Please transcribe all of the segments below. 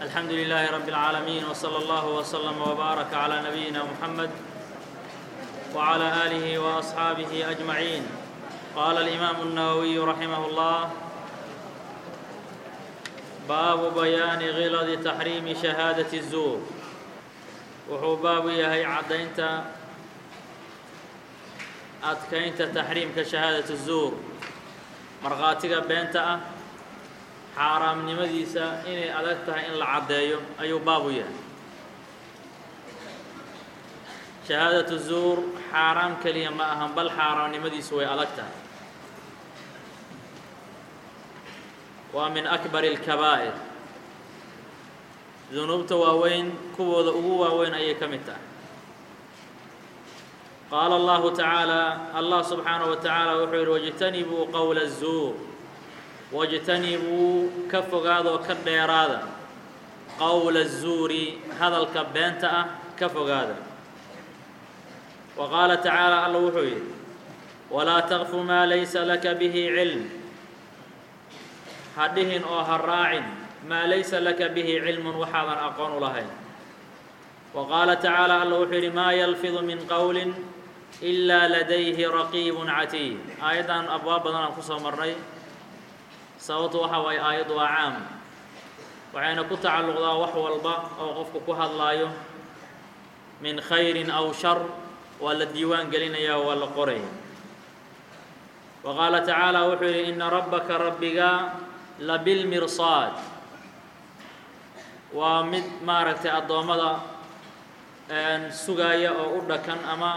الحمد لله رب العالمين وصلى الله وسلم وبارك على نبينا محمد وعلى آله وأصحابه أجمعين قال الإمام النووي رحمه الله باب بيان غلظ تحريم شهادة الزور wuxuu baabu yahay caddaynta adkaynta taxriimka shahaadatu zuur markhaatiga beenta ah xaaraamnimadiisa inay adag tahay in la caddeeyo ayuu baabu yahay shahaadatu zuur xaaraam keliya ma ahan bal xaaraamnimadiisu way adag tahay waa min akbari اlkabaa'ir dunuubta waaweyn kuwooda ugu waaweyn ayay ka mid tahay qaala allahu tacaala allah subxaanaه wa tacaala wuxuu yidhi wاjtanibuu qowla الzuur wاjtanibuu ka fogaadoo ka dheeraada qowla الzuuri hadalka beenta ah ka fogaada wa qaala tacaala alla wuxuu yidhi walaa taqfu maa laysa laka bihi cilm ha dhihin oo ha raacin maa laysa laka bihi cilmun waxaadan aqoon u lahayn wa qaala tacaala alla wuxuu yidhi maa yalfidu min qowlin ilaa ladayhi raqiibun catiid aayaddan abwaab badan aan ku soo marnay sababtu waxa waaye aayaddu waa caam waxayna ku tacalluqdaa wax walba oo qofku ku hadlaayo min khayrin aw shar waa la diiwaan gelinayaa waa la qoraya wa qaala tacaala wuxuu yidhi ina rabbaka rabbiga labilmirsaad waa mid maaragtay addoommada sugaaya oo u dhakan ama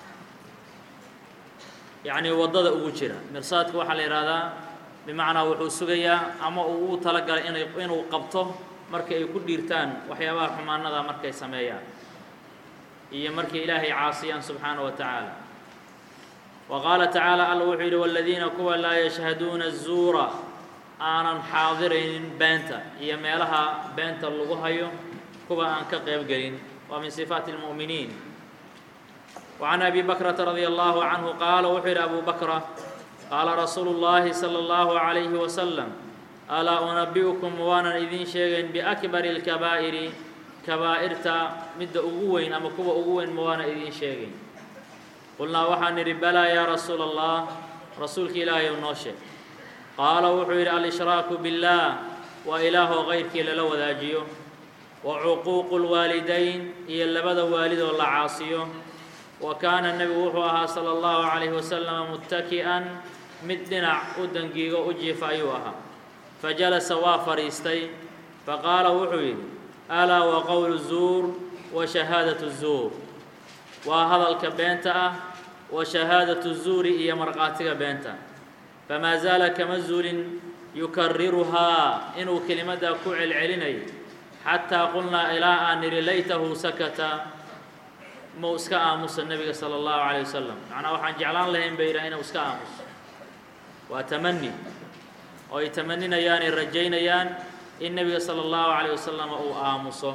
yacnii waddada ugu jira mirsaadka waxaa la yidhaahdaa bimacnaa wuxuu sugayaa ama uu ugu talagalay inay inuu qabto marka ay ku dhiirtaan waxyaabaha xumaanada markay sameeyaan iyo markay ilaahay caasiyaan subxaana wa tacaala wa qaala tacaala alla wuxuu yidhi waladiina kuwa laa yashhaduuna الzuura aanan xaadiraynin beenta iyo meelaha beenta lagu hayo kuwa aan ka qayb gelin waa min sifaati اlmu'miniin وعan abi bakrata radي allahu canhu qaala wuxuu yidhi abu bakra qaala rasuulu اllahi salى اllahu عalayhi wasalam alaa unabi'ukum waanan idiin sheegayn biakbari اlkabaa'iri kabaa'irta midda ugu weyn ama kuwa ugu weyn ma waana idiin sheegayn qulnaa waxaan nidhi balaa yaa rasuula allah rasuulka ilaahay ou noo sheeg qaala wuxuu yidhi alshraaku biاllaah waa ilaahoo kayrkii lala wadaajiyo wa cuquuqu lwaalidayn iyo labada waalidoo la caasiyo wa kaana nebigu wuxuu ahaa sala allahu calayhi wasalama muttaki'an mid dhinac u dangiigo u jiifa ayuu ahaa fajalasa waa fadhiistay faqaala wuxuu yidhi alaa wa qowlu zuur wa shahaadatu zuur waa hadalka beenta ah wa shahaadatu zuuri iyo markhaatiga beenta famaa zaala kama zuulin yukariruhaa inuu kelimaddaa ku celcelinayo xataa qulnaa ilaa aan nidhi laytahu sakata mau iska aamusa nebiga sala allahu calayh wasalam macnaa waxaan jeclaan lahayn bay yidhaha inuu iska aamuso waa tamani oo ay tamaninayaanay rajaynayaan in nebiga sala allahu calayh wasalam uu aamuso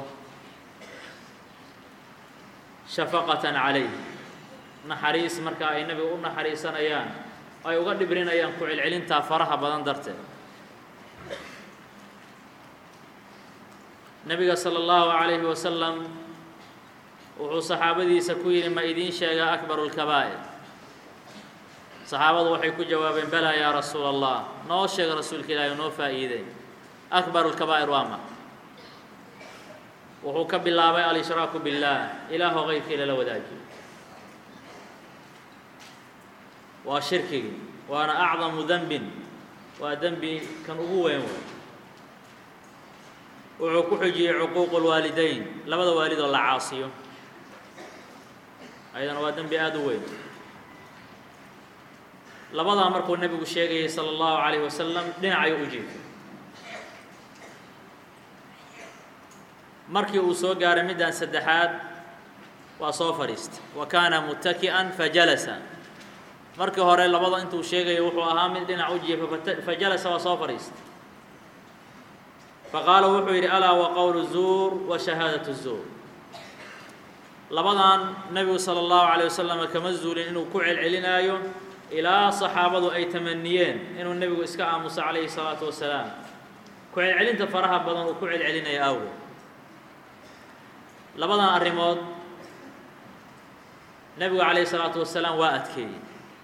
shafaqatan calayh naxariis marka ay nebiga u naxariisanayaan ay uga dhibrinayaan ku celcelintaa faraha badan darteed nebiga sala allahu calayhi wasalam wuxuu saxaabadiisa ku yidhi ma idiin sheegaa akbaru lkabaa'ir saxaabadu waxay ku jawaabeen balaa yaa rasuula allah noo sheega rasuulka ilaahi noo faa'iidey akbaru lkabaa'ir waa ma wuxuu ka bilaabay al-ishraaku biاllaah ilaahoo kayrkii lala wadaajiyo waa shirkigii waana acdamu denbin waa dembi kan ugu weyn wey wuxuu ku xujiyey cuquuqu lwaalidayn labada waalidoo la caasiyo ayadana waa dembi aada u weyn labadaa markuu nebigu sheegayay salى اllahu عalayه wasalam dhinacayuu u jiifay markii uu soo gaaray middan saddexaad waa soo fadhiistay wa kaana mutaki'an fajalasa markii hore labada intuu sheegayo wuxuu ahaa mid dhinac u jiifa fajalasa waa soo fadhiistay faqaala wuxuu yidhi alaa wa qowlu zuur wa shahaadatu zuur labadan nebigu salى اllahu عalيه wasalam kama zuulin inuu ku celcelinaayo ilaa saxaabadu ay tamaniyeen inuu nebigu iska aamuso calayhi الsalaatu wasalaam ku celcelinta faraha badan uu ku celcelinaya awgeed labadan arrimood nebigu calayhi salaatu wasalaam waa adkeeyey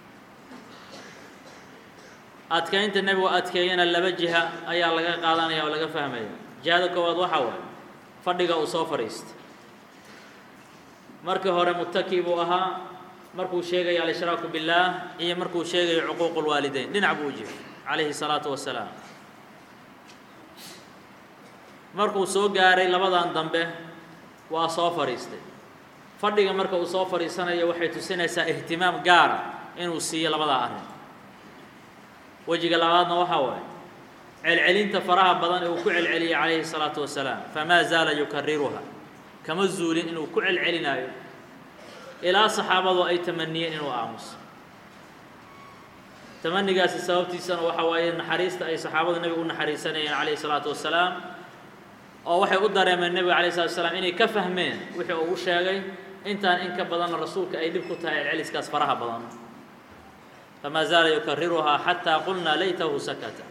adkeynta nebigu adkeeyana laba jiha ayaa laga qaadanaya oo laga fahmaya jihada koowaad waxaa waaye fadhiga uu soo fadhiistay markii hore mutaki buu ahaa markuu sheegayo alshraaku biاllaah iyo markuu sheegayo cuquuq اlwaalideyn dhinac buu u jiray calayhi الsalaatu wasalaam markuu soo gaaray labadan dambe waa soo fadhiistay fadhiga marka uu soo fadhiisanayo waxay tusinaysaa ihtimaam gaara inuu siiyo labadaa arrin wejiga labaadna waxaa waaye celcelinta faraha badan ee uu ku celceliyey calayhi الsalaatu wasalaam famaa zaala yukariruha kama zuulin inuu ku celcelinaayo ilaa saxaabadu ay tamaniyeen inuu aamuso tamanigaasi sababtiisana waxaa waaye naxariista ay saxaabadu nebiga u naxariisanayeen calayhi الsalaatu wasalaam oo waxay u dareemeen nebiga alay slatu wasalaam inay ka fahmeen wixii uu u sheegay intaan in ka badanna rasuulka ay dhib ku tahay celceliskaas faraha badan famaa zaala yukariruhaa xataa qulnaa laytahu sakata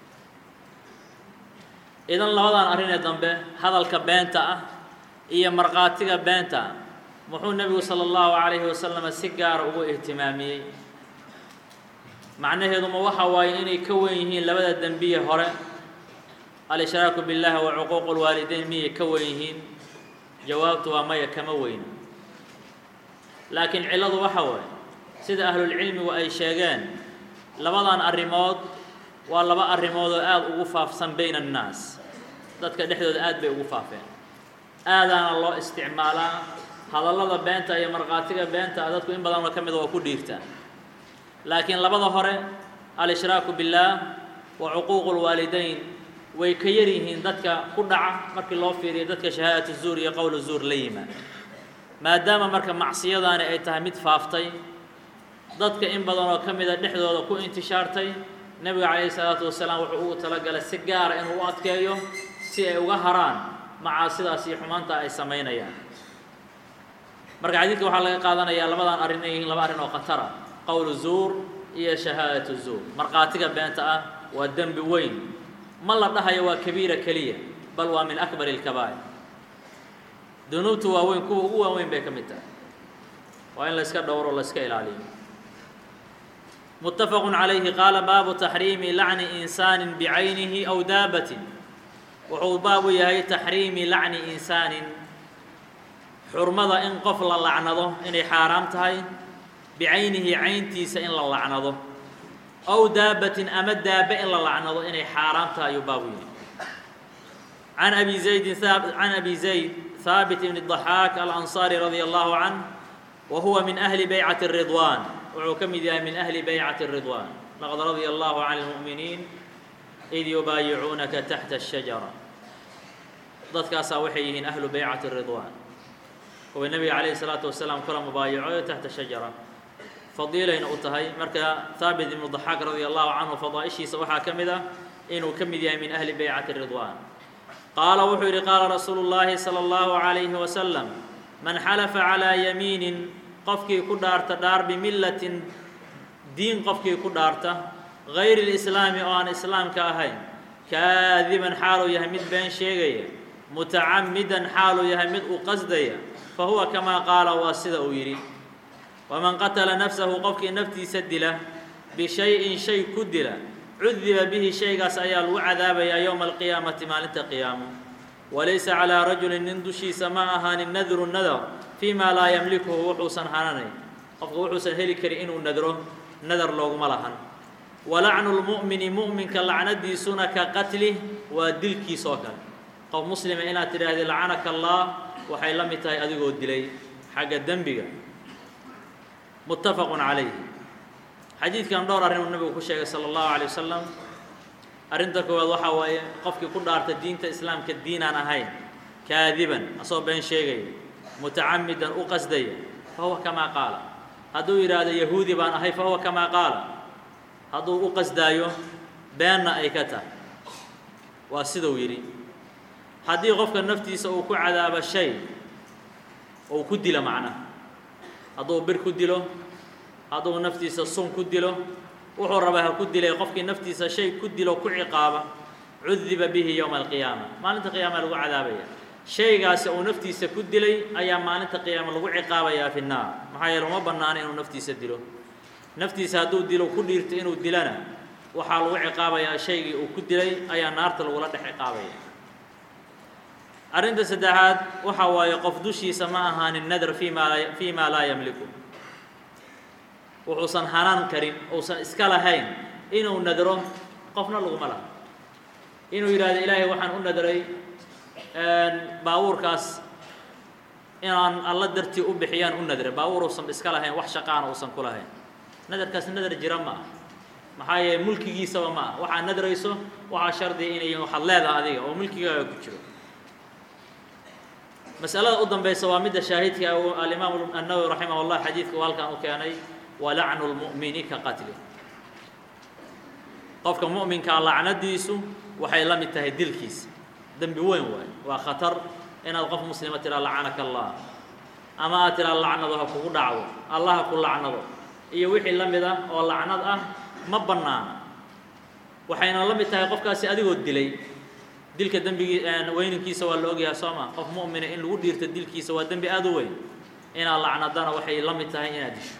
idan labadan arrinee dambe hadalka beenta ah iyo markhaatiga beenta ah muxuu nebigu sala allahu calayhi wasalama si gaara ugu ihtimaamiyey macnaheeduma waxa waaye inay ka wen yihiin labada dembiye hore al-ishraaku biاllahi wa cuquuqu اlwaalideyn miyay ka wen yihiin jawaabtu waa maya kama weyna laakiin cilladu waxa waaye sida ahlulcilmigu ay sheegeen labadan arrimood waa laba arrimood oo aada ugu faafsan bayna annaas dadka dhexdooda aad bay ugu faafeen aadaana loo isticmaalaa hadallada beenta iyo markhaatiga beenta dadku in badanoo ka mida waa ku dhiirtaa laakiin labada hore al-ishraaku biاllaah wa cuquuqu اlwaalideyn way ka yar yihiin dadka ku dhaca markii loo fiiriyo dadka shahaadatu zuur iyo qowlu zuur la yimaad maadaama marka macsiyadaani ay tahay mid faaftay dadka in badan oo ka mida dhexdooda ku intishaartay nebiga calayhi salaatu wasalaam wuxuu ugu talagalay si gaara inuu u adkeeyo si ay uga haraan macaasidaas iyo xumaanta ay samaynayaan marka xadiidka waxaa laga qaadanayaa labadan arrin ay yihiin laba arrin oo khatara qowlu zuur iyo shahaadatu zuur markhaatiga beenta ah waa dembi weyn ma la dhahayo waa kabiira keliya bal waa min akbar اlkabaa'ir dunuubtu waaweyn kuwa ugu waaweyn bay ka mid tahay waa in la iska dhowro la iska ilaaliyo متفق عaليه qاaل baabu تaxriimi lacni إنساani bcaynihi أw daabatin wuxuu baabu yahay تaxriimi lacni إnsaanin xurmada in qof la lacnado inay xaaraam tahay bicaynihi cayntiisa in la lacnado أw daabatin ama daabe in la lacnado inay xaaraam tahay ayuu baabu yahay عan abi زaydin can abi zayd haabit بn الضaxaak alanصاrي radي الlahu عanه wa huwa min أhli baycaة الرضوان wuxuu ka mid yahay min أhli baycaةi الرضوان laqad radيa الlahu عan الmuؤminiin إid yubaayicuunaka taxta الشhaجarة dadkaasaa waxay yihiin ahlu baycaةi الرضوان kuwa nebiga عalayه الصلاaةu wasalaam kula mubaayacoyo taxta الشhaجarة fadiilayna u tahay marka haabit ibnu ضaxaak radي الlahu canhu fadaaئishiisa waxaa ka mid ah inuu ka mid yahay min أhli baycaةi الرضوان qaala wuxuu yidhi qaala rasuulu الlahi salى الlahu عalayه وasلم man xalafa calىa yamiinin qofkii ku dhaarta dhaar bimillatin diin qofkii ku dhaarta gayri اlislaami oo aan islaamka ahayn kaadiban xaaluu yahay mid been sheegaya mutacamidan xaaluu yahay mid u qasdaya fa huwa kamaa qaala waa sida uu yidhi waman qatala nafsahu qofkii naftiisa dila bishay-in shay ku dila cudiba bihi shaygaas ayaa lagu cadaabayaa yowma alqiyaamati maalinta qiyaamo walaysa calىa rajulin nin dushiisa ma ahaanin nadru nadar fii ma laa yamlikuhu wuxuusan hananayn qofka wuxuusan heli karin inuu nadro nadar looguma lahan walacnu lmu'mini mu'minka lacnadiisuna ka qatlih waa dilkiis oo kale qof muslima inaad tidhaahdi lacanaka allah waxay la mid tahay adigoo dilay xagga dembiga muttafaqun calayh xadiidkan dhowr arrin uu nabigu ku sheegay sala allahu alay wasalam arrinta koowaad waxaa waaye qofkii ku dhaarta diinta islaamka diinaan ahayn kaadiban asagoo been sheegaya mutacamidan u qasdaya fa huwa kamaa qaala hadduu yidhaahdo yahuudi baan ahay fa huwa kamaa qaala hadduu u qasdaayo beenna ay ka tahay waa siduu yidhi haddii qofka naftiisa uu ku cadaabo shay ou ku dilo macnaha hadduu bir ku dilo hadduu naftiisa sun ku dilo wuxuu rabaa ha ku dilay qofkii naftiisa shay ku dilo ku ciqaaba cudiba bihi yowma alqiyaama maalinta qiyaama lagu cadaabaya shaygaasi uu naftiisa ku dilay ayaa maalinta qiyaama lagu ciqaabayaa fi nnaar maxaa yeele uma bannaana inuu naftiisa dilo naftiisa hadduu dilo ku dhiirto inuu dilana waxaa lagu ciqaabayaa shaygii uu ku dilay ayaa naarta lagula dhex ciqaabaya arrinta saddexaad waxa waaye qof dushiisa ma ahaanin nadar fii maa laa fii maa laa yamliku wuxuusan hanaan karin uusan iska lahayn inuu nadro qofna laguma laha inuu yidhahdo ilaahay waxaan u nadray baabuurkaas inaan alla dartii u bixiyaan u nadray baabuur uusan iska lahayn wax shaqaana uusan ku lahayn nadarkaas nadar jira ma ah maxaa yeele mulkigiisaba ma ah waxaad nadrayso waxaa shardiya inay waxaad leedaha adiga oo mulkigaaga ku jiro masalada u danbaysa waa midda shaahidka alimaam الnawowi raximah اllah xadiidka uu halkan u keenay walacnu اlmu'mini ka qatli qofka mu'minkaa lacnadiisu waxay la mid tahay dilkiisa dembi weyn waay waa khatar inaad qof muslima tiraa lacanaka allah ama aad tiraa lacnado ha kugu dhacdo allah ha ku lacnado iyo wixii la mid ah oo lacnad ah ma bannaana waxayna la mid tahay qofkaasi adigoo dilay dilka dembigii weyninkiisa waa la ogyahay soo ma qof mu'mina in lagu dhiirto dilkiisa waa dembi aada u weyn inaad lacnadana waxay la mid tahay inaad disho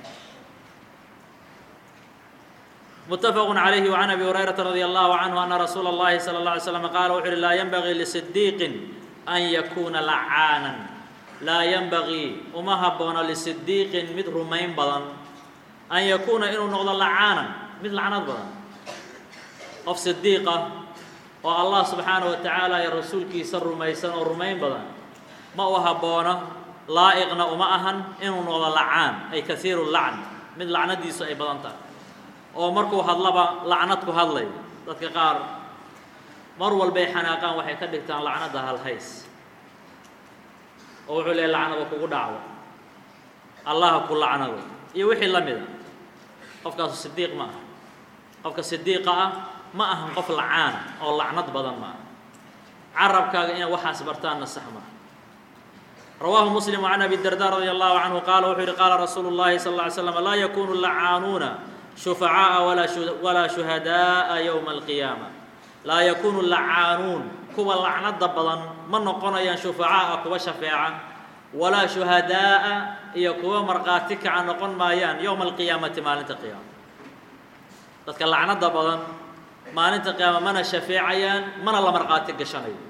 متفق عليه وعن أبي هريرة رضي الله عنه أن رسول الله صلى الله عليه وسلم قال وحر لا ينبغي لصديق أن يكون لعانا لا ينبغي وما هبون لصديق مثل رمين بدن أن يكون إنه نغض لعانا مثل لعنات بدن قف صديقة والله سبحانه وتعالى يا رسول كي سر رميسان ورمين بدن ما وهبون لائقنا وما أهن إنه نغض لعان أي كثير اللعن من لعنة دي أي بدن oo markuu hadlaba lacnad ku hadlay dadka qaar mar walbay xanaaqaan waxay ka dhigtaan lacnadda halhays oo wuxuu leehay lacnada kugu dhacdo allaha ku lacnado iyo wixii la mida qofkaasu sidiiq ma aha qofka sidiiqa ah ma ahan qof lacaana oo lacnad badan ma aha carabkaaga inay waxaas bartaanna sax ma رواه مسلم عن أبي الدرداء رضي الله عنه قال وحر قال رسول الله صلى الله عليه وسلم لا يكون اللعانون شفعاء ولا ولا شهداء يوم القيامة لا يكون اللعانون كوا لعنة بدن ما نقونيان شفعاء كوا شفاعة ولا شهداء إيا كوا مرقاتك عن نقون مايان يوم القيامة ما لنت قيامة dadka lacnada badan maalinta qiyaama mana shafeecayaan mana la marqaati gashanayo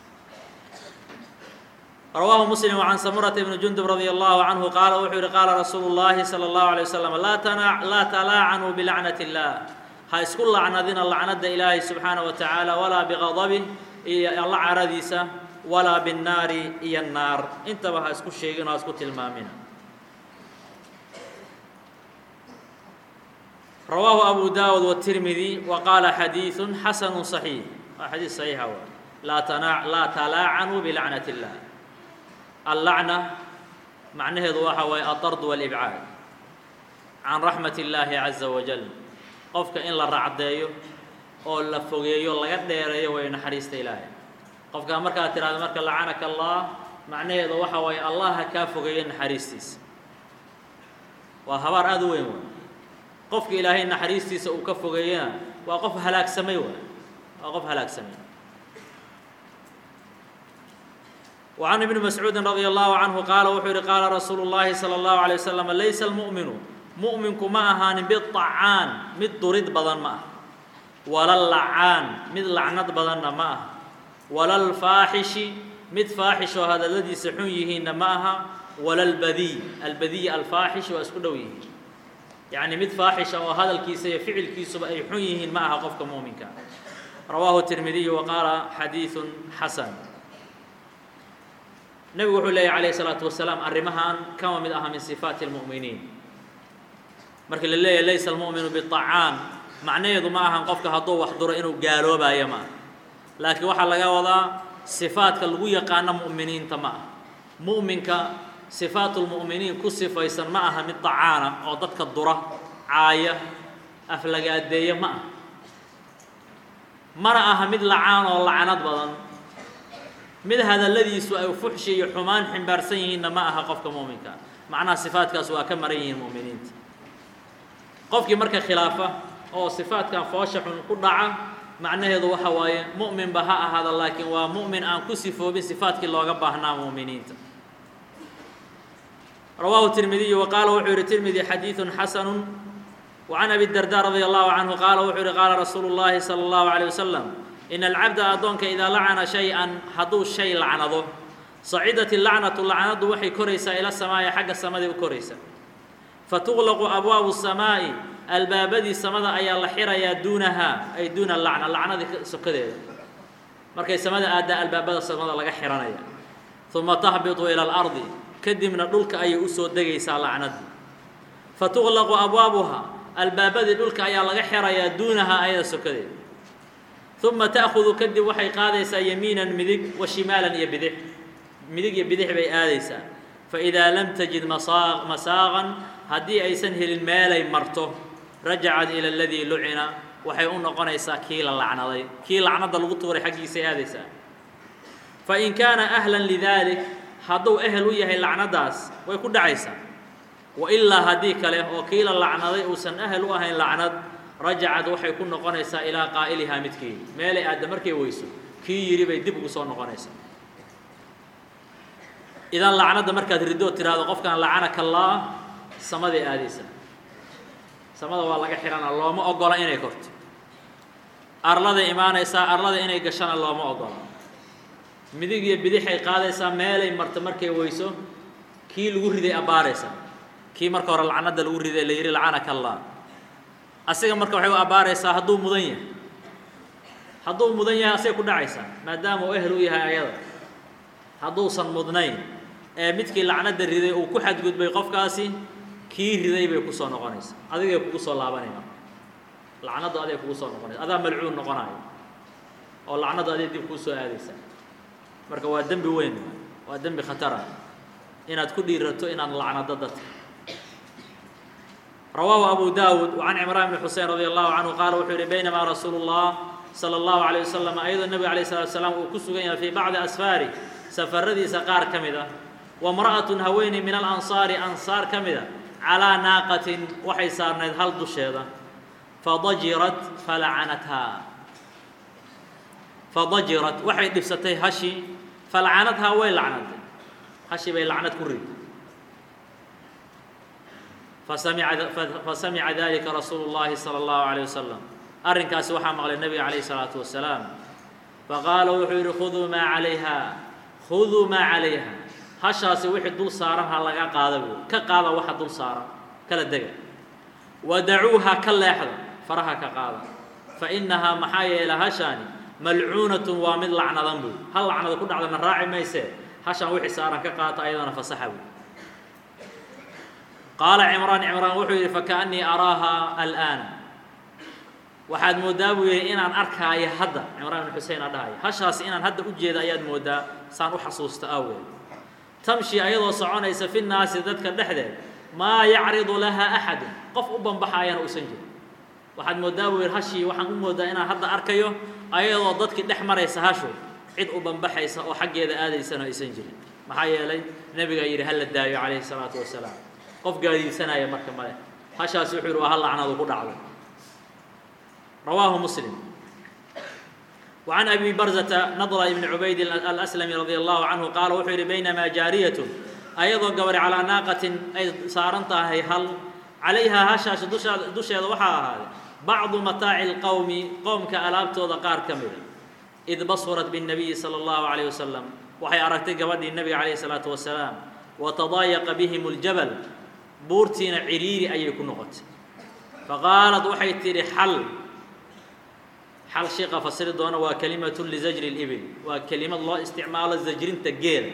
رواه مسلم عن سمرة بن جندب رضي الله عنه قال وحر قال رسول الله صلى الله عليه وسلم لا تنع لا تلاعنوا بلعنة الله هاي سكول لعنذين اللعنة إلهي سبحانه وتعالى ولا بغضبه إيا الله عرديسة ولا بالنار إيا النار انت بها اسكو الشيء اسكو تلمامنا رواه أبو داود والترمذي وقال حديث حسن صحيح حديث صحيح هو لا تنع لا تلاعنوا بلعنة الله اللعنة معناه waxa الطرد والإبعاد عن رحمة الله عز وجل qofka in la racdeeyo oo la fogeeyo laga dheereeyo way naxariista ilaahay qofka markaad tiraahdo marka lacanaka allah macnaheedu waxa waaye allah ha kaa fogeeyo naxariistiisa waa habaar aada u weyn waay qofka ilaahay naxariistiisa uu ka fogeeyana waa qof halaagsamay waay waa qof halaagsamay وعن ابن مسعود رضي الله عنه قال وحر قال رسول الله صلى الله عليه وسلم ليس المؤمن مؤمنك ما أهان بالطعان مد ضرد بدن ما ولا اللعان مد لعنت بدن ما ولا الفاحش مد فاحش وهذا الذي سحيه معها ولا البذي البذي الفاحش واسكدويه يعني مد فاحش وهذا الكيس فعل كيس أي حيه معها قفك مؤمنك رواه الترمذي وقال حديث حسن nebigu wuxuu leeyahy calayhi salaatu wasalaam arrimahan kama mid aha min sifaati almu'miniin marka la leeyahy laysa almu'minu biطacaan macnaheedu ma ahan qofka hadduu wax duro inuu gaaloobaayo ma aha laakiin waxaa laga wadaa sifaadka lagu yaqaano mu'miniinta ma aha mu'minka sifaatu lmu'miniin ku sifaysan ma aha mid dacaana oo dadka dura caaya aflagaadeeya ma aha mana aha mid lacaan oo lacanad badan mid hadalladiisu ay fuxshi iyo xumaan ximbaarsan yihiinna ma aha qofka muuminka macnaha sifaadkaas waa ka maran yihiin mu'miniinta qofkii marka khilaafa oo sifaadkan foosha xun ku dhaca macnaheedu waxa waaye mu'minba ha ahaada laakiin waa mu'min aan ku sifoobin sifaadkii looga baahnaa mu'miniinta rawaahu tirmidiyu wa qaala wuxuu yihi tirmidi xadiidun xasanu وعن أبي الدرداء رضي الله عنه قال وحر قال رسول الله صلى الله عليه وسلم إن العبد أدونك إذا لعن شيئا حدو الشيء لعنده صعدت اللعنة اللعنة وحي كريسة إلى السماء حق السماء كريسة فتغلق أبواب السماء الباب دي السماء أي الحيرة يا دونها أي دون اللعنة اللعنة دي سكده مركي السماء أدى الباب السماء لغا حيرانيا ثم تهبط إلى الأرض كدي من الدلك أي أسود دقيسة لعنة فتغلق أبوابها albaabadii dhulka ayaa laga xirayaa duunahaa ayada sokadeeda uma ta'khudu kadib waxay qaadaysaa yamiinan midig wa shimaalan iyo bidix midig iyo bidix bay aadaysaa faidaa lam tajid masaa masaaqan haddii aysan helin meelay marto rajacad ila aladii lucina waxay u noqonaysaa kii la lacnaday kii lacnada lagu tuuray xaggiisay aadaysaa fain kaana ahlan lidalik hadduu ehel u yahay lacnadaas way ku dhacaysaa wailaa haddii kale oo kii la lacnaday uusan ahel u ahayn lacnad rajacad waxay ku noqonaysaa ilaa qaa'ilihaa midkeedi meelay aadda markay weyso kii yidhi bay dib ugu soo noqonaysaa idan lacnadda markaad ridoo tiraahdo qofkan lacanaka allah samaday aadaysaa samada waa laga xihana looma ogola inay korto arladay imaanaysaa arlada inay gashana looma ogola midig iyo bidixay qaadaysaa meelay marto markay weyso kii lagu riday abbaaraysaa kii marka hore lacnada lagu riday la yidhi lacanaka allah asiga marka waxay u abbaaraysaa hadduu mudan yahay hadduu mudan yahay asay ku dhacaysaa maadaama uu ehel u yahay ayada hadduusan mudnayn ee midkii lacnada riday uu ku xadgudbay qofkaasi kii riday bay kusoo noqonaysaa adigay kugu soo laabanaya lacnaddu aday kugu soo noqonaysa adaa malcuun noqonayo oo lacnaddu aday dib kuu soo aadaysaa marka waa dembi weyn waa dembi khatara inaad ku dhiirato inaad lacnado dadka رواه أبو داود وعن عمران بن حسين رضي الله عنه قال وحوري بينما رسول الله صلى الله عليه وسلم أيضا النبي عليه الصلاة والسلام وكسوغين في بعض أسفاره سفر ذي سقار كمدة وامرأة هوين من الأنصار أنصار كمدة على ناقة وحي صار هل دشيدة فضجرت فلعنتها فضجرت وحي دبستي هشي فلعنتها وين لعنتها هشي بين لعنت كريد فسمع فسمع ذلك رسول الله صلى الله عليه وسلم أرنكاس وحى مغلى النبي عليه الصلاة والسلام فقال وحير خذوا ما عليها خذوا ما عليها هشاس وحي دول صارها لغا قادبو كقادا وحا دول صارا كلا دقا ودعوها كلا يحضر فرها كقادا فإنها محايا إلى هشاني ملعونة ومن لعنة ذنبو هل لعنة كل عدنا الراعي ما يسير هشان وحي صارا كقادا أيضا فسحبوا قال عمران عمران wuxuu yidhi فكأنii araaha الآن waxaad moodaa buu yidhi inaan arkaayo hadda cimraan بن xusein aa dhahayo hashaasi inaan hadda u jeeda ayaad moodaa saan u xasuusta awgeed tamshi ayadoo soconaysa fi الnaasi dadka dhexdeed maa yacridu laha أxadu qof u banbaxaayana uusan jirin waxaad moodaa buu yidhi hashii waxaan u moodaa inaan hadda arkayo ayadoo dadkii dhex maraysa hashu cid u banbaxaysa oo xaggeeda aadaysana aysan jirin maxaa yeelay nebigaa yidhi hala daayo calayhi الsalaaةu wasalaam qof gaadiidsanaya marka male hashaasi wuxuu yidhi waa hal lacnadu ku dhacdo rawaahu muslim وعن أبي برزة نضر بن عبيد الأسلمي رضي الله عنه قال وحير بينما جارية أيضا قبر على ناقة أي صارنتها هي هل عليها هشاش دش وحا هذا بعض متاع القوم قوم كألابت وذقار كمل إذ بصرت بالنبي صلى الله عليه وسلم وحي أركتك ودي النبي عليه الصلاة والسلام وتضايق بهم الجبل buurtiina ciriiri ayay ku noqotay faqaalad waxay tidhi xal xal sheekha fasiri doona waa kalimatun lizajri اlibil waa kelimad loo isticmaalo zajrinta geela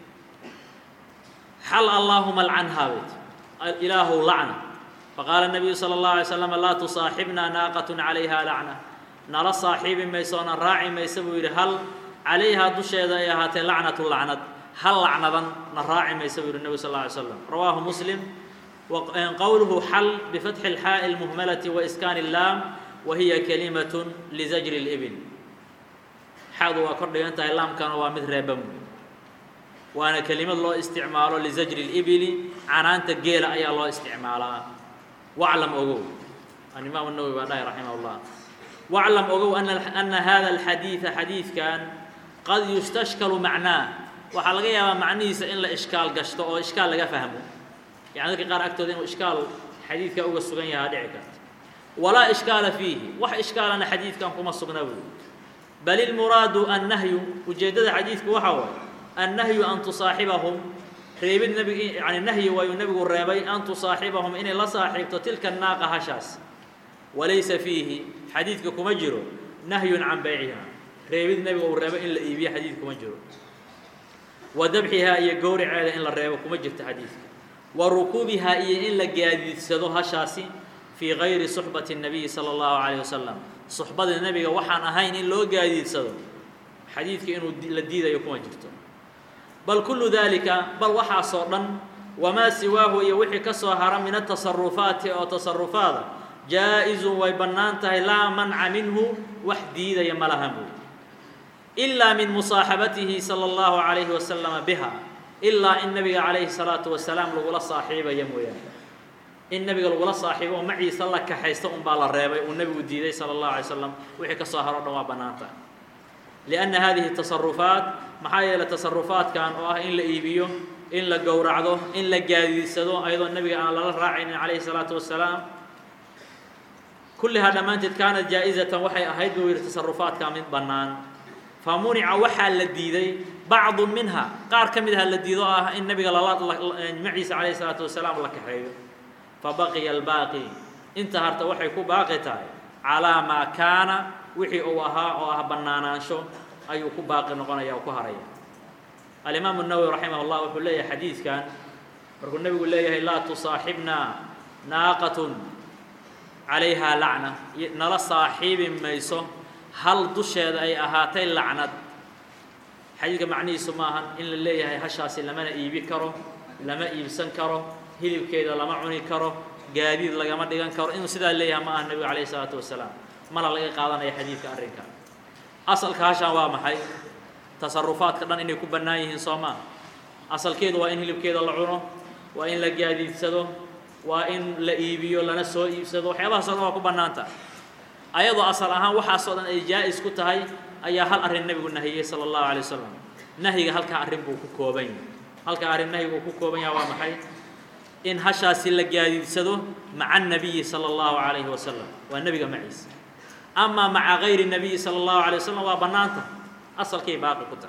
xal allaahuma alcanhaa bay ti ilaahu lacna faqaala الnabiyu salى اllahu alay slam laa tusaaxibna naaqat calayha lacna nala saaxiibi mayso onan raaci maysa buu yidhi hal calayhaa dusheeda ay ahaatee lacnatu lacnad hal lacnadan na raaci maysa buu yidhi nebigu sal lla alay slam rawaahu muslim قوله حل بفتح الحاء المهملة وإسكان اللام وهي كلمة لزجر الإبل حاض وكرد ينتهي اللام كان ومثل ربم وأنا كلمة الله استعماله لزجر الإبل عنان تقيل أي الله استعمالها واعلم أقول الإمام النووي بعدها رحمه الله waclam ogow ana hada alxadiida xadiidkan qad yustashkalu macnaah waxaa laga yaabaa macnihiisa in la ishkaal gashto oo ishkaal laga fahmo yani dadka qaar agtooda inuu ishkaal xadiidka uga sugan yahaa dhici karta walaa ishkaala fiihi wax ishkaalana xadiidkan kuma sugna buy bal ilmuraadu annahyu ujeeddada xadiidku waxaa waaye annahyu an tusaaxibahum reebid nabig yani nahyi waayuu nebigu reebay an tusaaxibahum inay la saaxiibto tilka naaqa hashaas walaysa fiihi xadiidka kuma jiro nahyun can bayciha reebid nebiga uu reebo in la iibiyo xadiid kuma jiro wa dabxihaa iyo gowraceeda in la reebo kuma jirto xadiidka wa rukuubihaa iyo in la gaadiidsado hashaasi fii gayri suxbati الnabiyi salى اllahu عalيه wasalam suxbada nebiga waxaan ahayn in loo gaadiidsado xadiidka inuu la diidayo kuma jirto bal kullu dalika bal waxaasoo dhan wamaa siwaahu iyo wixii ka soo hara min atasarufaati oo tasarufaada jaa-izun way bannaan tahay laa manca minhu wax diidaya ma lahan buy ilaa min musaaxabatihi salى اllahu عalayhi wasalama biha ilaa in nebiga calayhi الsalaatu wasalaam lagula saaxiibaya mooyaane in nebiga lagula saaxiibo oo maciisa la kaxaysta un baa la reebay uu nebigu diiday salى اllahu alay slam wixii ka soo haro o dhan waa bannaan tahay lianna hadihi tasarufaat maxaa yeelay tasarufaadkan oo ah in la iibiyo in la gowracdo in la gaadiidsado ayadoo nebiga aan lala raacaynin calayhi الsalaatu wasalaam kullihaa dhammaanteed kaanat jaa-izatan waxay ahayd buu yidhi tasarufaadka mid bannaan fa munica waxaa la diiday bacdu minha qaar ka mid aha la diido oo ah in nebiga lala maciisa calayhi salaatu wasalaam la kaxeeyo fa baqiya albaaqi inta harta waxay ku baaqi tahay calaa maa kaana wixii uu ahaa oo ah bannaanaansho ayuu ku baaqi noqonaya oo ku haraya alimaamu nawowi raximah llah wuxuu leeyahay xadiidkan markuu nebigu leeyahay laa tusaaxibnaa naaqatun calayhaa lacna nala saaxiibi mayso hal dusheeda ay ahaatay lacnad xadiidka macnihiisu maahan in la leeyahay hashaasi lamana iibi karo lama iibsan karo hilibkeeda lama cuni karo gaadiid lagama dhigan karo inuu sidaa leeyahay ma aha nebigu calayhi isalaatu wasalaam mana laga qaadanaya xadiidka arrinka asalka hashaan waa maxay tasarufaadka dhan inay ku bannaan yihiin soo maa asalkeedu waa in hilibkeeda la cuno waa in la gaadiidsado waa in la iibiyo lana soo iibsado waxyaabahaas o dhan waa ku bannaanta ayadoo asal ahaan waxaasoo dhan ay jaa-is ku tahay ayaa hal arrin nebigu nahiyey sala allahu alay wasalam nahyiga halkaa arrin buu ku kooban yahay halkaa arrin nahyiga uu ku kooban yahay waa maxay in hashaasi la gaadiidsado maca annabiyi sala allahu calayhi wasalam waa nebiga maciisa amaa maca gayri nabiyi sala allahu alay wasalam waa bannaanta asalkay baaqi ku tahay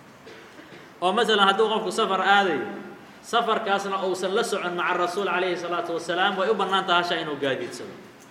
oo masalan hadduu qofku safar aadayo safarkaasna uusan la socon maca rasuul calayhi salaatu wasalaam way u bannaan taha hashaa inuu gaadiidsado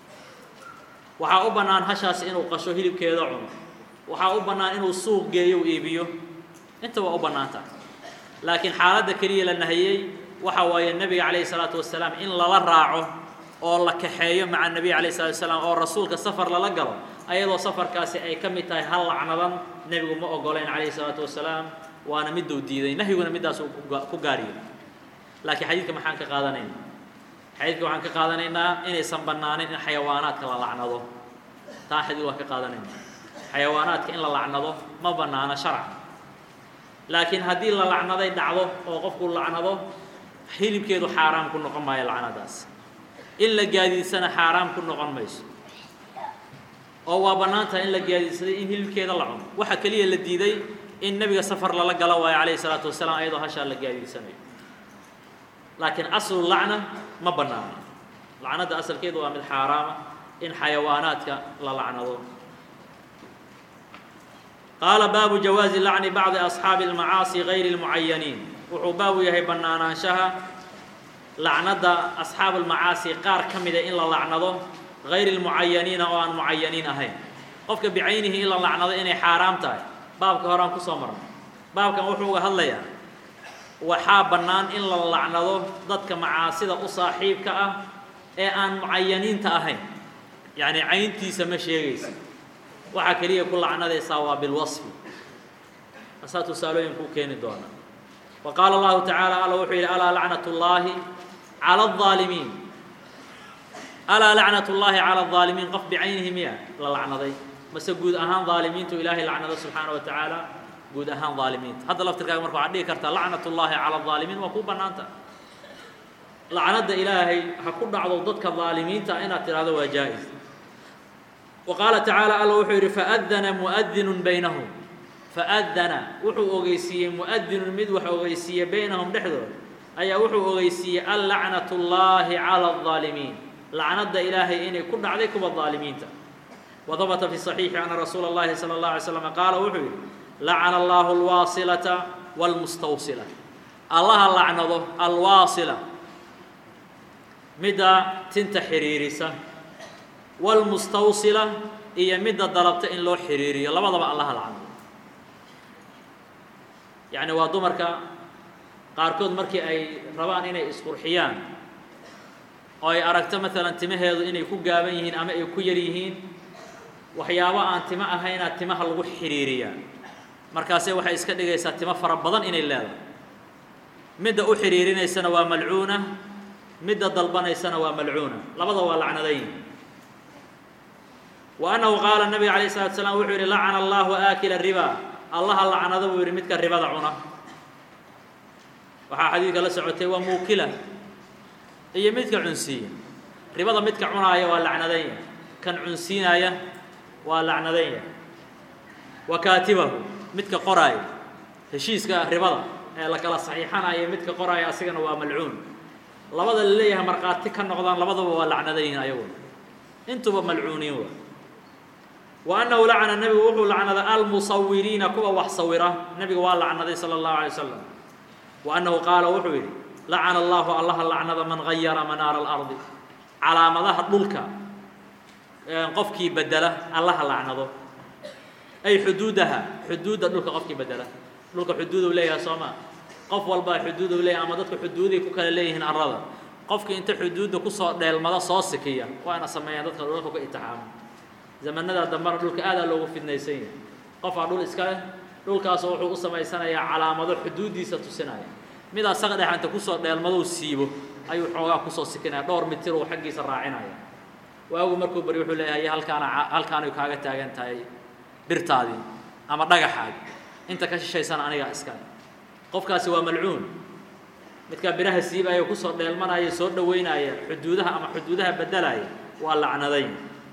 waxaa u bannaan hashaasi inuu qasho hilibkeeda cuno waxaa u bannaan inuu suuq geeyo u iibiyo inta waa u bannaan taha laakiin xaaladda keliya la nahiyey waxa waaye nebiga calayhi salaatu wasalaam in lala raaco oo la kaxeeyo maca nebiga calayhi salatu wasalaam oo rasuulka safar lala galo ayadoo safarkaasi ay ka mid tahay hal lacnadan nebigu ma ogolayn calayhi salaatu wasalaam waana miduu diiday nahyiguna middaasuu ku gaariyey laakiin xadiidka maxaan ka qaadanaynaa xadiidka waxaan ka qaadanaynaa inaysan bannaanin in xayawaanaadka la lacnado taa xadiid waan ka qaadanaynaa xayawaanaadka in la lacnado ma bannaano sharcan laakiin haddii la lacnaday dhacdo oo qofku lacnado hilibkeedu xaaraam ku noqon maayo lacnadaas in la gaadiidsana xaaraam ku noqon mayso oo waa bannaan tahay in la gaadiidsaday in hilibkeeda la cuno waxa keliya la diiday in nebiga safar lala galo waayo calayhi salaatu wasalaam ayadoo hashaa la gaadiidsanayo laakiin aslu lacna ma bannaano lacnadda asalkeedu waa mid xaaraama in xayawaanaadka la lacnado qaala baabu jawaazi lacni bacdi asxaabi almacaasi gayri اlmucayaniin wuxuu baabu yahay bannaanaanshaha lacnadda asxaab almacaasi qaar ka mida in la lacnado gayri اlmucayaniina oo aan mucayaniin ahayn qofka bicaynihi in la lacnado inay xaaraam tahay baabka hore aan kusoo marnay baabkan wuxuu uga hadlayaa waxaa bannaan in la lacnado dadka macaasida u saaxiibka ah ee aan mucayaniinta ahayn yacni cayntiisa ma sheegaysa waxaa keliya ku lacnadaysaa waa bilwasfi asaa tusaalooyin kuu keeni doona wa qaala allahu tacaala alla wuxuu yidhi alaa lacnat ullaahi cala alظaalimiin alaa lacnat ullaahi cala alظaalimiin qof bicaynihi miya la lacnaday mase guud ahaan ظaalimiintu ilaahay lacnado subxaana wa tacaala guud ahaan ظaalimiinta hadda laftirkaaga marka waxaad dhihi kartaa lacnat ullaahi cala الظaalimiin waa kuu bannaanta lacnadda ilaahay ha ku dhacdo dadka ظaalimiinta inaad tidhahdo waa jaa-is wa qaala tacaala alla wuxuu yidhi faadana muadinun baynahum faadana wuxuu ogeysiiyey muadinun mid wax ogeysiiye baynahum dhexdooda ayaa wuxuu ogeysiiyey allacnat اllahi calى الظaalimiin lacnadda ilaahay inay ku dhacday kuwa ظaalimiinta وdبت في الصحيiح أن رsuuل الlahi صلى الله عليه وسلم qاala wuxuu yihi لacن الlah الواaصلة والمستوصلة allaha lacnado alwaaصلة midda tinta xiriirisa والمستوصلة iyo midda dalabta in loo xiriiriyo labadaba allaha lacnado yaعni waa dumarka qaarkood markii ay rabaan inay isqurxiyaan oo ay aragto maalan timaheedu inay ku gaaban yihiin ama ay ku yar yihiin waxyaabo aan timo ahaynaa timaha lagu xidhiiriyaa markaase waxay iska dhigaysaa timo fara badan inay leedahay midda u xidhiirinaysana waa malcuuna midda dalbanaysana waa malcuuna labada waa lacnadayn wa annahu qaala nabiga calayh salatu salaam wuxuu yidhi lacana allahu aakila riba allaha lacnado buu yidhi midka ribada cuna waxaa xadiidka la socotay waa muukila iyo midka cunsiiya ribada midka cunaaya waa lacnadanya kan cunsiinaya waa lacnadanya wa kaatibahu midka qoraaya heshiiska ribada ee la kala saxiixanaya midka qoraaya asigana waa malcuun labada la leeyahay markhaati ka noqdaan labadaba waa lacnadayihin ayaguna intuba malcuuniin waa wa annahu lacana nebigu wuxuu lacnaday almusawiriina kuwa wax sawira nebiga waa lacnaday sala allahu alay wasalam wa annahu qaala wuxuu yidhi lacana allahu allaha lacnada man gayara manaara alardi calaamadaha dhulka qofkii bedela allaha lacnado ay xuduudaha xuduudda dhulka qofkii bedela dhulka xuduud u leeyahay soo maa qof walbaa xuduud u leeyahay ama dadka xuduuday ku kala leeyihiin arada qofkii inta xuduudda kusoo dheelmada soo sikiya waana sameeyaan dadka dhulka ku itixaamo zamanada dambena dhulka aadaa loogu fidnaysan yahay qofaa dhul iska leh dhulkaasoo wuxuu u samaysanayaa calaamado xuduuddiisa tusinaya mid asaga dhexanta kusoo dheelmadou siibo ayuu xoogaa kusoo sikinaya dhowr mitir uu xaggiisa raacinaya waagu markuu bari wuxuu leeyahay halkaana halkaanay kaaga taagan tahay birtaadii ama dhagaxaadi inta ka shishaysana anigaa iskale qofkaasi waa malcuun midkaa biraha siibaaya kusoo dheelmanaya soo dhoweynaya xuduudaha ama xuduudaha bedelaya waa lacnadayn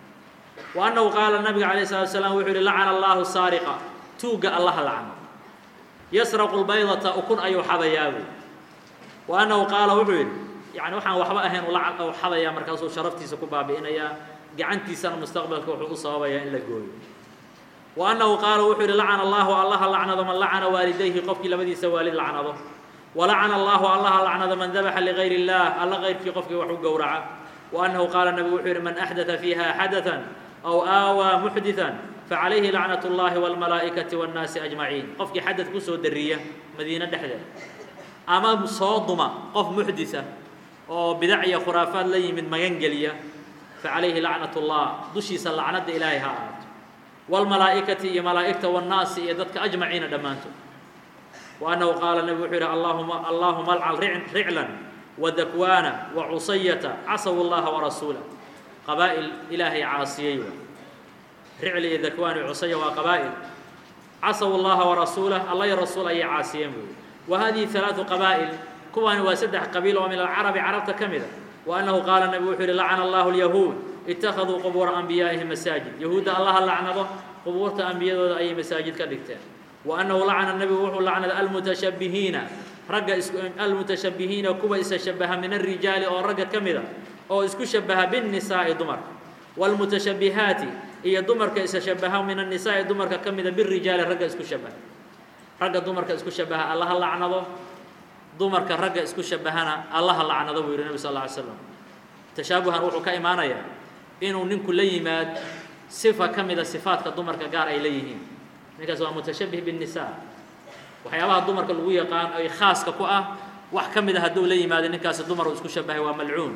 wa annahu qaala nabiga calayh salatu salaam wuxuu yihi lacana allahu saariqa tuugga allaha lacno yasraqu lbaydata ukun ayuu xadayaabu wa annahu qaala wuxuu yidhi yani waxaan waxba ahayn u xadayaa markaasuu sharaftiisa ku baabi'inayaa gacantiisana mustaqbalka wuxuu u sababayaa in la gooyo wa annahu qaala wuxuu yidhi lacana allahu allaha lacnado man lacana waalidayhi qofkii labadiisa waalid lacnado wa lacana allahu allaha lacnado man dabaxa ligayr اllah alla kayrkii qofkii wax u gowraca wa annahu qaala nabigu wuxuu yidhi man axdaa fiiha xadathan aw aawaa muxdiثan facalayhi lacnaة اllahi wاlmalaa'ikati wاnnaasi ajmaciin qofkii xadad kusoo dariya madiine dhexdeed ama soo duma qof muxdisa oo bidac iyo khuraafaad la yimid magan geliya facalayhi lacnaة اllah dushiisa lacnadda ilaahay ha ahaato wاlmalaa'ikati iyo malaa'igta wاnnaasi iyo dadka ajmaciina dhammaantood wa annahu qaala nebigu wuxuu yidhi allahuma allahuma alcal riclan wadakwaana wacusayata casaw اllaha warasuulah qabaa'il ilaahay caasiyey waa ricli iyo dakwaan iyo cusaya waa qabaa'il casaw اllaha warasuulah alla iyo rasuul ayay caasiyeen buuyi wa hadihi ثalaaثu qabaa'il kuwaani waa saddex qabiil oo min alcarabi carabta ka mida wa annahu qaala nebigu wuxuu yihi lacana allahu اlyahuud ittakhaduu qubuura anbiyaa'ihim masaajid yahuudda allaha lacnado qubuurta ambiyadooda ayay masaajid ka dhigteen wa annahu lacana nebigu wuxuu lacnada almutashabbihiina ragga is almutashabbihiina kuwa isa shabaha min alrijaali oo ragga ka mida oo isku shabaha binnisaa'i dumarka wاlmutashabbihaati iyo dumarka isa shabaha min annisaa'i dumarka ka mida birijaali ragga isku shabaha ragga dumarka isku shabaha allaha lacnado dumarka ragga isku shabahana allaha lacnado buu yihi nebi sal lla alay slam tashaabuhan wuxuu ka imaanayaa inuu ninku la yimaad sifa ka mida sifaadka dumarka gaar ay leeyihiin ninkaas waa mutashabih biالnisaa waxyaabaha dumarka lagu yaqaan ay khaaska ku ah wax ka mida hadduu la yimaado ninkaasi dumar uu isku shabahay waa malcuun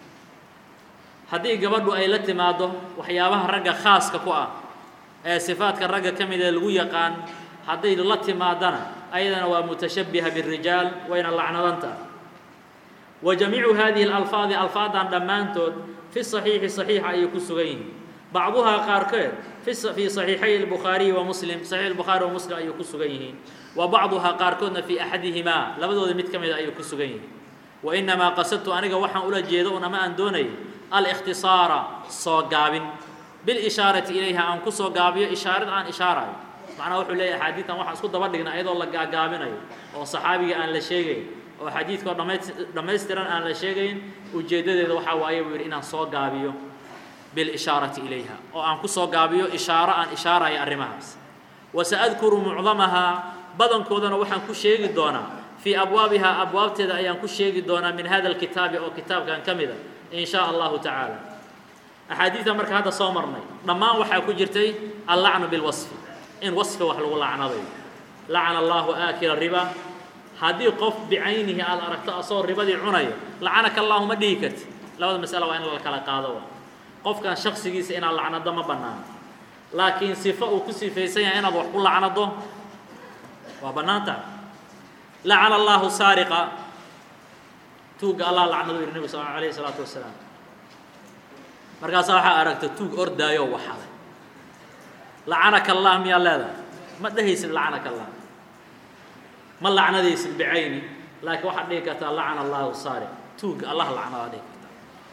haddii gabadhu ay la timaaddo waxyaabaha ragga khaaska ku ah ee sifaadka ragga ka mida lagu yaqaan hadday la timaadana ayadana waa mutashabbiha bالrijaal wayna lacnadanta wa jamiicu hadihi اlalfaadi alfaadan dhammaantood fi صaxiixi صaxiixa ayay ku sugan yihiin bacduhaa qaarkeed fii صaxiixay الbukhaariyi wa muslim صaxiix الbukhaari wa muslim ayay ku sugan yihiin wa bacduhaa qaarkoodna fii axadihimaa labadooda mid ka mida ayay ku sugan yihiin wa inamaa qasadtu aniga waxaan ula jeedo un ama aan doonayay alikhtisaara soo gaabin bilishaarati ilayha aan kusoo gaabiyo ishaarad aan ishaarayo macnaha wuxuu leeyahay axaadiidtan waxaan isku daba dhignay ayadoo la gaagaabinayo oo saxaabiga aan la sheegayn oo xadiidkao dhamays dhammaystiran aan la sheegayn ujeeddadeeda waxaa waaye buu yidhi inaan soo gaabiyo bilishaarati ilayha oo aan kusoo gaabiyo ishaaro aan ishaarayo arrimahaas wasaadkuru mucdamahaa badankoodana waxaan ku sheegi doonaa fii abwaabihaa abwaabteeda ayaan ku sheegi doonaa min hada alkitaabi oo kitaabkan ka mida in shaa allahu tacaala axaadiidta marka hadda soo marnay dhammaan waxaa ku jirtay allacnu bilwasfi in wasfi wax lagu lacnadayo lacana allahu aakila riba haddii qof bicaynihi aada aragto asagoo ribadii cunayo lacanaka allahu ma dhihi karti labada masala waa in la kala qaado qofkan shaksigiisa inaad lacnado ma bannaano laakiin sifo uu ku sifaysan yahay inaad wax ku lacnado waa bannaanta lacana allahu saariqa tuugga allah lacnado yidhi nebigu sal alayhi isalaatu wasalaam markaasaa waxaa aragta tuug ordaayoo waxaday lacanaka allah miyaa leedahay ma dhehaysid lacanaka allah ma lacnadaysid bicayni laakiin waxaad dhihi kartaa lacana allahu saariq tuugga allah lacnadaa dhihi kartaa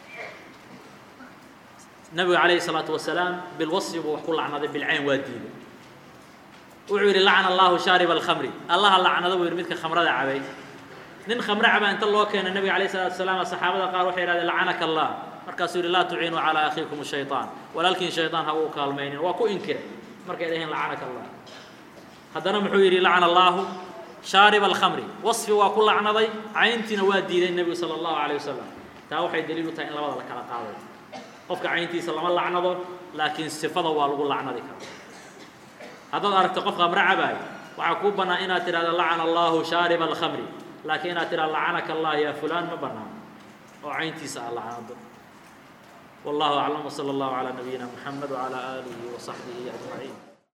nabigu calayhi salaatu wasalaam bilwasfi buu wax ku lacnaday bilcayn waa diiday wuxuu yidhi lacana allahu shaariba alkhamri allaha lacnado buu yidhi midka khamrada cabay nin khamre caba inta loo keenay nabiga calayhi salatu wasalaam saxaabada qaar waxay yidhahdeen lacanaka allah markaasuu yidhi laa tuciinuu calaa akhiikum shayطaan walaalkiin shayطaan ha uu kaalmaynin waa ku inkiray markay dhaheen lacanaka allah haddana muxuu yidhi lacana allahu shaariba alkhamri wasfi waa ku lacnaday cayntiina waa diiday nebigu sala allahu calayh wasalam taa waxay daliil u tahay in labada la kala qaadayo qofka cayntiisa lama lacnado laakiin sifada waa lagu lacnadi karaa haddaad aragto qof khamre cabaayo waxaa kuu bannaan inaad tidhahdo lacana allahu shaariba alkhamri laakiin inaad tidhahdo lacanaka allah yaa fulaan ma bannaan oo cayntiisa aad lacnado والله أعلم وصلى الله على نبينا محمد وعلى آله وصحبه أجمعين